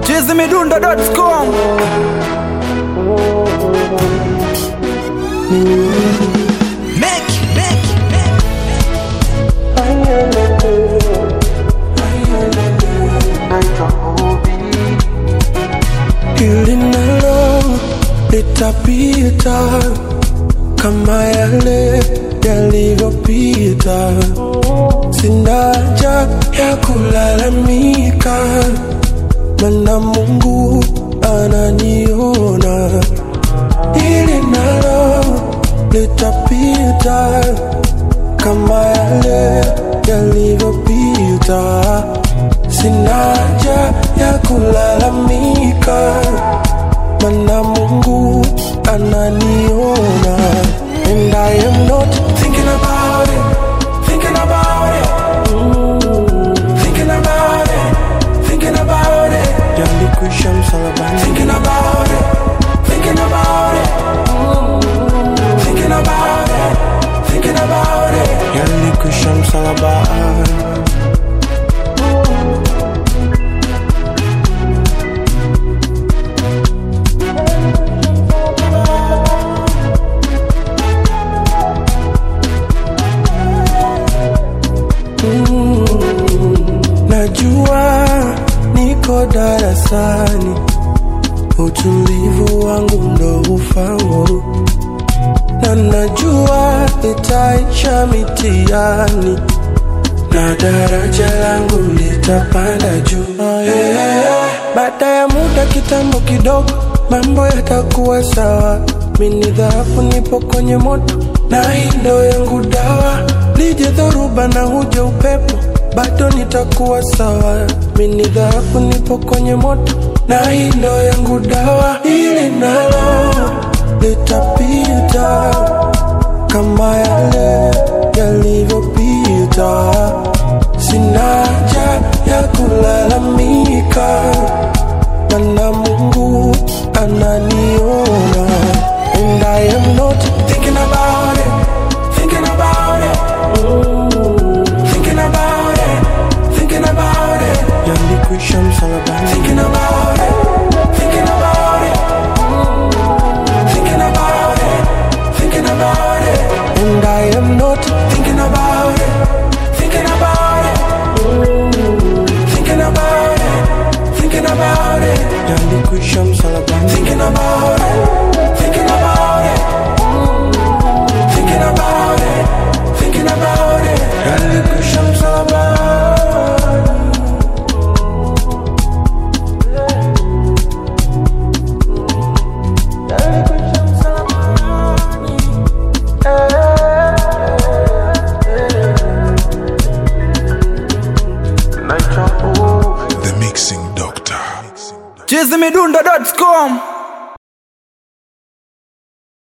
chizimidundo.com Make, make, make. Hili nalo litapita kama yale yalivyopita. Sina haja ya kulalamika, mana Mungu ananiona. Hili nalo litapita kama yale yalivyopita. Sina haja ya kulalamika, mana Mungu ananiona. And I am not thinking about it, thinking about it, mm, thinking about it, thinking about it. Yalikwisha msalabani, thinking about it, thinking about it, mm, thinking about it, thinking about it. Yalikwisha msalabani. Najua niko darasani, utulivu wangu ndo ufaulu, na najua nitaisha mitihani na daraja langu litapanda juu. Yeah. Baada ya muda kitambo kidogo, mambo yatakuwa sawa. Mini dhahabu nipo kwenye moto, na hii ndo yangu dawa. Lije dhoruba na huje upepo, bado nitakuwa sawa. Mini dhahabu nipo kwenye moto, na hii ndo yangu dawa. Hili nalo litapita kama yale yalivyopita. Sina haja ya kulalamika, mana Mungu ananiona. And I am not thinking about it, thinking about it, mm, thinking about it, thinking about it. Yalikwisha msalabani, thinking about it, thinking about it, mm, thinking about it, thinking about it. And I am not thinking about it, thinking about it, mm, thinking about it, thinking about it. Yalikwisha msalabani, thinking about it, thinking about it, mm, thinking about it, thinking about it. Yalikwisha msalabani. Yalikwisha msalabani. The Mixing Doctor. chizimidundo.com